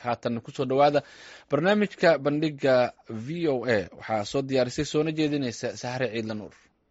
haatan kusoo dhowaada barnaamijka bandhiga v o a waxaa soo diyaarisay soona jeedinaysa saxre ciidla nuur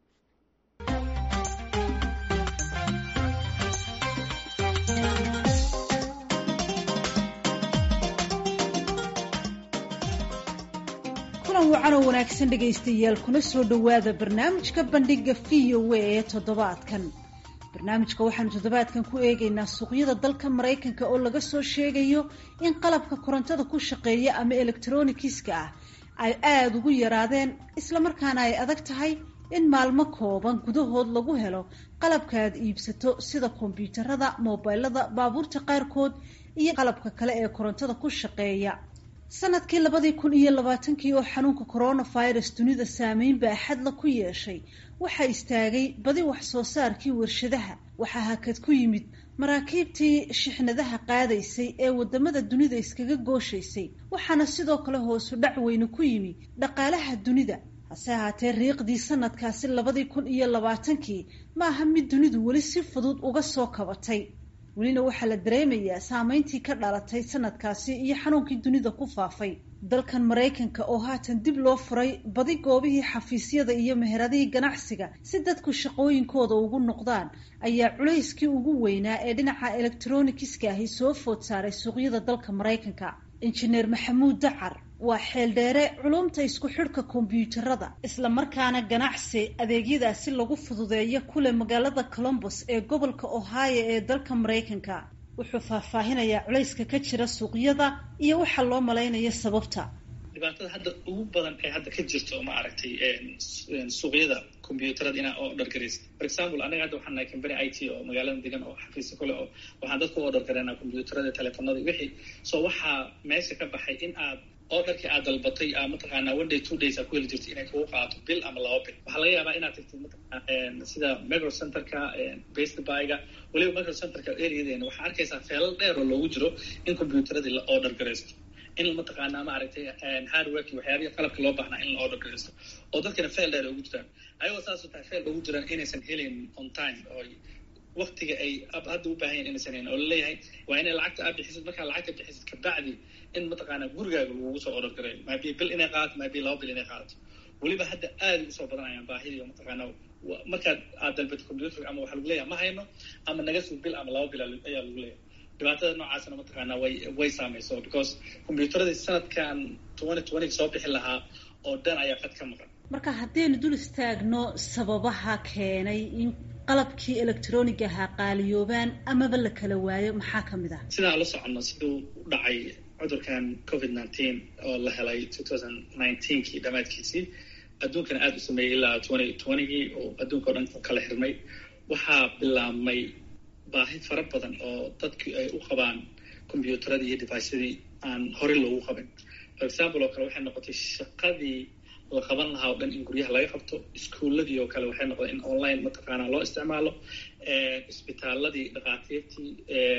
kulan wacan oo wanaagsan dhegaystayaal kuna soo dhowaada barnaamijka bandhiga v o a ee toddobaadkan barnaamijka waxaanu toddobaadkan ku eegaynaa suuqyada dalka maraykanka oo laga soo sheegayo in qalabka korontada ku shaqeeya ama elektronikiska ah ay aada ugu yaraadeen islamarkaana ay adag tahay in maalmo kooban gudahood lagu helo qalabka aad iibsato sida kombyuutarada moobilada baabuurta qaarkood iyo qalabka kale ee korontada ku shaqeeya sanadkii labadii kun iyo labaatankii oo xanuunka coronavirus dunida saameyn baaxadla ku yeeshay waxaa istaagay badi wax soo saarkii warshadaha waxaa hakad ku yimid maraakiibtii shixnadaha qaadaysay ee wadamada dunida iskaga gooshaysay waxaana sidoo kale hoosu dhac weyne ku yimi dhaqaalaha dunida hase ahaatee riiqdii sanadkaasi labadii kun iyo labaatankii ma aha mid dunidu weli si fudud uga soo kabatay welina waxaa la dareemayaa saameyntii ka dhalatay sanadkaasi iyo xanuunkii dunida ku faafay dalkan maraykanka oo haatan dib loo furay badi goobihii xafiisyada iyo meheradihii ganacsiga si dadku shaqooyinkooda ugu noqdaan ayaa culayskii ugu weynaa ee dhinaca elektronikiska ahi soo food saaray suuqyada dalka maraykanka injineer maxamuud dacar waa xeeldheere culumta isku xidhka kombyuutarada islamarkaana ganacsi adeegyadaasi lagu fududeeyo kule magaalada colombos ee gobolka ohio ee dalka maraykanka wuxuu faahfaahinayaa culayska ka jira suuqyada iyo waxa loo malaynayo sababta dhibaatada hadda ugu badan ee hadda ka jirto ma aragtay suuqyada combyuutarada inaa oo dhargaraysa for example anaga hadda waxaan nahay company i t oo magaalada degan oo xafiisa kule oo waxaan dadka u order gareynaa combyuutarada telefonada wixii so waxaa meesha ka baxay in aad orderkii aad dalbatay a mataqaanaa one day two days aa ku heli jirtay inay kugu qaato bil ama laba bil waxaa laga yaabaa inaad tagtid mataqaana sida micro centerka best buyga weliba micro centerka areadeena waxaa arkaysaa feelal dheer oo loogu jiro in combyuutaradii la order garaysto in mataqaanaa ma aragtay hardworki waxyaabihi qalabka loo baahnaa in la order garaysto oo dadkana feel dheer ugu jiraan ayagoo saasoo tahay feel ugu jiraan inaysan helin on time oo waktiga ay hadda u baahan yahin inaysan helin oo laleeyahay waa inay lacagta aad bixisid markaa lacagta bixisid kabacdi in mataqaanaa gurigaaga lagugu soo order gareeyo maabi bil inay qaadato maabi laba bil inay qaadato weliba hadda aada usoo badanayaan baahidii mataqaanaa markaad aad dalbato combyuutarka ama waxaa lagu leeyahay ma hayno ama naga sug bil ama laba bil ayaa lagu leeyahay dhibaatada noocaasna mataqaanaa way way saameyso because combyuutaradii sanadkan twenty twenty soo bixi lahaa oo dhan ayaa qad ka maqan marka haddaynu dul istaagno sababaha keenay in qalabkii electronic ahaa qaaliyoobaan amaba la kala waayo maxaa ka mid ah sidaan la soconno siduu u dhacay cudurkan covid nineteen oo la helay two thousand nineteenkii dhammaadkiisii adduunkana aada u sameeyey ilaa twenty twentygii oo adduunka o dhan kala xirmay waxaa bilaabmay baahi fara badan oo dadkii ay u qabaan combyuutaradii iyo devicyadii aan horey loogu qabin for example oo kale waxay noqotay shaqadii la qaban lahaa o dhan in guryaha laga qabto iskuuladii oo kale waxay noqdeen in online mataqaanaa loo isticmaalo isbitaaladii dhakhaatiirtii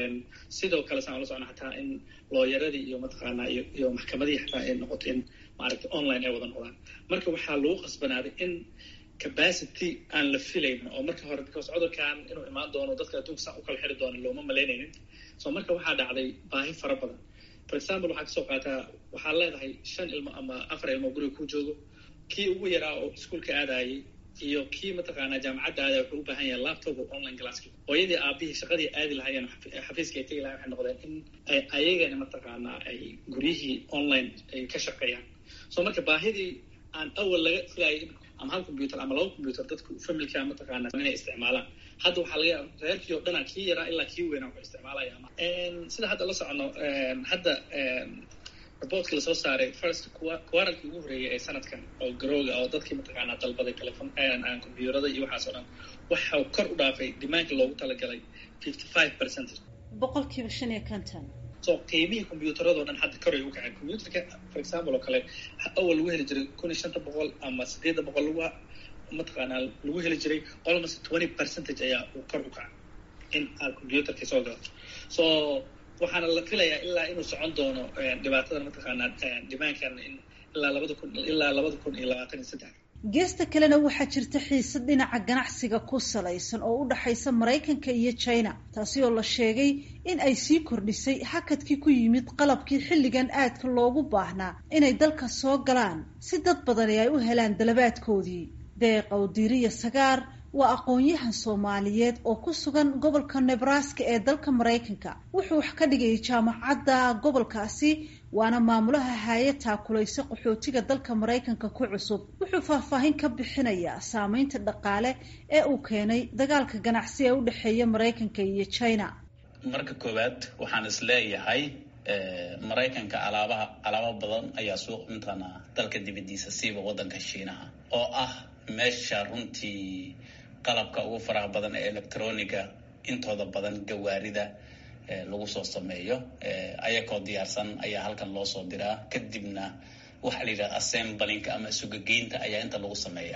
sidoo kale saan ula socna xataa in looyaradii iyo mataqaanaa iyo iyo maxkamadihii xataa ay noqoto in maaragtay online ay wada noqdaan marka waxaa lagu qasbanaaday in capacity aan la filaynin oo marka hore because cudurkan inuu imaan doono dadka adduunka saan u kala xiri doono looma malaynaynin so marka waxaa dhacday baahi fara badan for example waxaa kasoo qaataa waxaad leedahay shan ilmo ama afar ilmo guriga ku joogo kii ugu yaraa oo iskuolka aadayay iyo kii mataqaanaa jaamacadda aadaya wuxuu u baahan yahay laptop oo online classki hooyadii aabihii shaqadii aadi lahaayeen xafiiska ay tegi lahayen waxay noqdeen in ay ayagana mataqaanaa ay guryihii online ay ka shaqeeyaan so marka baahidii aan awal laga filayay ama hal combyuter ama laba combyuter dadku familka mataqaanaa inay isticmaalaan hadda waxaa laga yaaba reerkii oo dhanaa kii yaraa ilaa kii weynaa wuxuu isticmaalaya sida hadda la socono hadda reportka lasoo saaray first quaralkii ugu horeeyay ee sanadkan oo garooga oo dadkii mataqaanaa dalbaday telefon combyuterada iyo waxaas oo dhan waxau kor u dhaafay dimaanka loogu talagalay fifty five percentage boqolkiiba shan iyo konton so qiimihii combyuutarado dhan hadda kor ay u kaceen combyuterka for example oo kale awal lagu heli jiray kun iyo shanta boqol ama sideedda boqol lagu mataqaanaa lagu heli jiray almost twenty percentage ayaa uu kor u kacay in aad combyuterka soo galato so waxaana la filayaa ilaa inuu socon doono dhibaatadan mataqaanaa dimaankan in ilaa labada kun ilaa labada kun iyo labaatan iyo saddex geesta kalena waxaa jirta xiisad dhinaca ganacsiga ku salaysan oo u dhaxaysa maraykanka iyo china taasi oo la sheegay in ay sii kordhisay hakadkii ku yimid qalabkii xilligan aadka loogu baahnaa inay dalka soo galaan si dad badani ay u helaan dalabaadkoodii deeqow diiriya sagaar waa aqoon-yahan soomaaliyeed oo ku sugan gobolka nebraska ee dalka maraykanka wuxuu wax ka dhigayay jaamacadda gobolkaasi waana maamulaha haaya taakulaysa qaxootiga dalka maraykanka ku cusub wuxuu faahfaahin ka bixinayaa saameynta dhaqaale ee uu keenay dagaalka ganacsi ee u dhexeeya maraykanka iyo china marka koowaad waxaan is leeyahay maraykanka alaabaha alaabo badan ayaa suuq intana dalka dibadiisa siiba wadanka shiinaha oo ah meesha runtii qalabka ugu faraha badan ee electroniga intooda badan gawaarida lagu soo sameeyo ayakoo diyaarsan ayaa halkan loo soo diraa kadibna waxaa la yidhaha assemblinka ama sugageynta ayaa inta lagu sameeya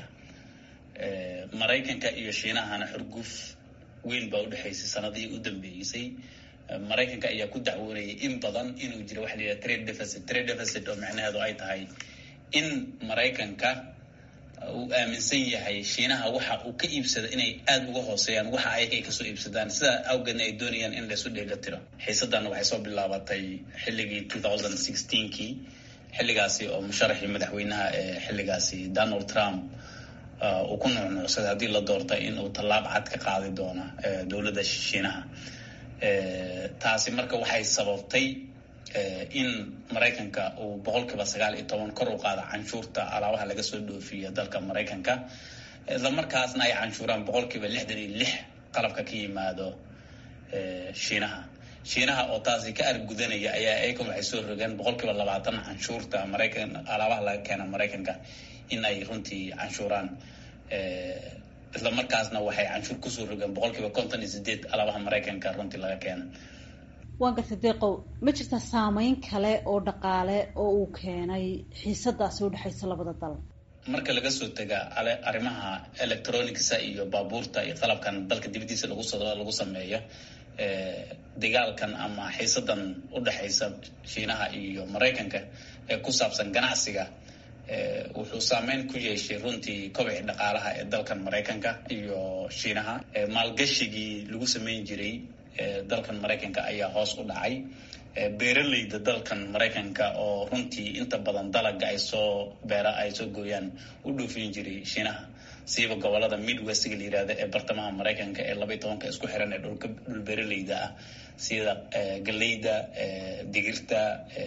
maraykanka iyo shiinahana xurguf weyn baa udhexaysay sanadihii u dambeysay maraykanka ayaa ku dacwoonayay in badan inuu jiro waxa la yidhaha trade deficit trade deficit oo macnaheedu ay tahay in maraykanka uu aaminsan yahay shiinaha waxa uu ka iibsada inay aada uga hooseeyaan waxa ayaga ay kasoo iibsadaan sidaa awgeedna ay doonayaan in laysu dheela tiro xiisadana waxay soo bilaabatay xilligii two thousand sixteenkii xilligaasi oo musharaxii madaxweynaha ee xilligaasi donald trump uu ku nuucnuucsaday haddii la doortay in uu tallaab cad ka qaadi doono dowladda shiinaha taasi marka waxay sababtay in maraykanka uu boqol kiiba sagaal iyo toban kor u qaada canshuurta alaabaha laga soo dhoofiya dalka maraykanka isla markaasna ay canshuuraan boqol kiiba lixdan iyo lix qalabka ka yimaado shiinaha shiinaha oo taasi ka argudanaya ayaa ayakan waxay soo rogeen boqol kiiba labaatan canshuurta maraykan alaabaha laga keena maraykanka in ay runtii canshuuraan isla markaasna waxay canshuur kusoo rogeen boqol kiiba konton iyo sideed alaabaha maraykanka runtii laga keena waan gartay deeqow ma jirta saameyn kale oo dhaqaale oo uu keenay xiisadaasi udhexaysa labada dal marka laga soo tega arrimaha electronicsa iyo baabuurta iyo qalabkan dalka dibadiisa lagu lagu sameeyo dagaalkan ama xiisadan udhexaysa shiinaha iyo maraykanka ee ku saabsan ganacsiga wuxuu saameyn ku yeeshay runtii kobci dhaqaalaha ee dalkan maraykanka iyo shiinaha maalgashigii lagu sameyn jiray dalkan maraykanka ayaa hoos u dhacay beeraleyda dalkan maraykanka oo runtii inta badan dalaga ay soo beera ay soo gooyaan u dhoofin jiray shiinaha siiba gobolada midwestga la yihahda ee bartamaha maraykanka ee labaiy tobanka isku xiran ee dhulka dhul beeraleyda ah sida galeyda digirta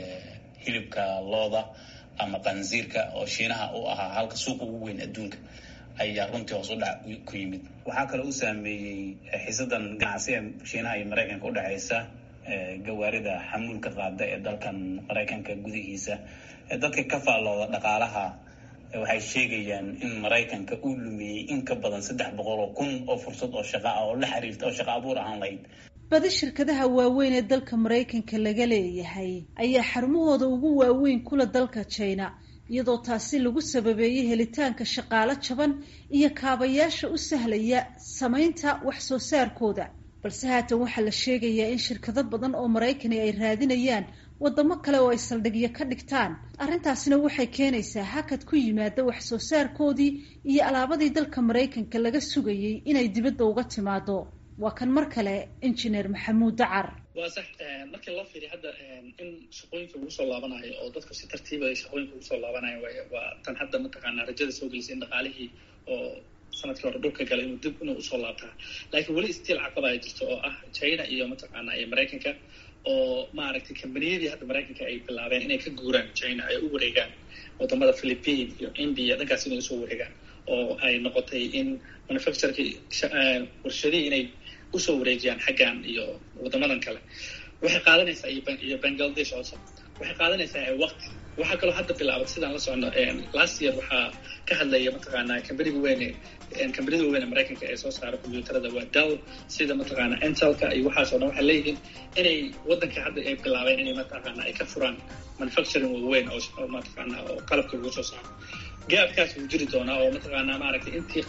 hilibka looda ama qansiirka oo shiinaha u ahaa halka suuqa ugu weyn adduunka ayaa runtii hoos u dhac ku yimid waxaa kaloo u saameeyey xiisadan ganacsi ee shiinaha iyo maraykanka udhexaysa gawaarida xamuulka qaada ee dalkan maraykanka gudihiisa dadka ka faallooda dhaqaalaha waxay sheegayaan in maraykanka uu lumiyey in ka badan saddex boqol oo kun oo fursad oo shaqa ah oo la xiriirta oo shaqa abuur ahaan lahayd badi shirkadaha waaweyn ee dalka maraykanka laga leeyahay ayaa xarumahooda ugu waaweyn kula dalka china iyadoo taasi lagu sababeeyey helitaanka shaqaalo jaban iyo kaabayaasha u sahlaya samaynta wax soo saarkooda balse haatan waxaa la sheegayaa in shirkado badan oo maraykani ay raadinayaan wadamo kale oo ay saldhigyo ka dhigtaan arrintaasina waxay keenaysaa hakad ku yimaada wax soo saarkoodii iyo alaabadii dalka maraykanka laga sugayey inay dibadda uga timaado waa kan mar kale injineer maxamuud dacar waa sax markii loo fiiriya hadda in shaqooyinka lagu soo laabanayo oo dadku si tartiiba ay shaqooyinka ugu soo laabanayo waa tan hadda mataqaanaa rajada soo gelisay in dhaqaalihii oo sanadkii hore dhulka galay inuu dib inuu usoo laabtaa laakiin weli stiil caqaba ay jirto oo ah china iyo mataqaanaa iyo maraykanka oo maaragtay kambaniyadii hadda maraykanka ay bilaabeen inay ka guuraan china ay u wareegaan wadamada philippine iyo india dhankaas inay usoo wareegaan oo ay noqotay in manufactureki warshadihii inay usoo wareejiyaan xaggan iyo wadamadan kale waxay qaadanaysaa iyo bangladesh also waxay qaadanaysaa waqti waxaa kaloo hadda bilaabay sidaan la socono last year waxaa ka hadlaya mataqaanaa kambaniga weyne kambanida weyne maraykanka ee soo saara combyuutarada waa dal sida mataqaanaa intelka iyo waxaas o dhan waxay leeyihiin inay wadanka hadda ay bilaabeen inay mataqaanaa ay ka furaan manufacturing waaweyn oo mataqaanaa oo qalabka lagu soo saaro gaabkaas wuu jiri doonaa oo mataqaanaa maaragtay intii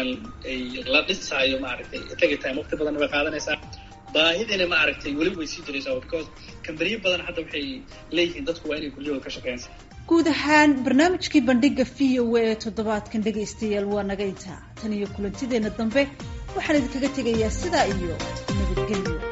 ay la dhisaayo maaragtay tagi time waqti badan way qaadanaysaa baahidina ma aragtay weli way sii jiraysaa because kambaniyo badan hadda waxay leeyihiin dadku waa inay guryahooda ka shaqeeyaan guud ahaan barnaamijkii bandhiga v o a ee toddobaadkan dhegaystayaal waa naga intaa tan iyo kulantideenna dambe waxaan idinkaga tegayaa sidaa iyo nabadgelyo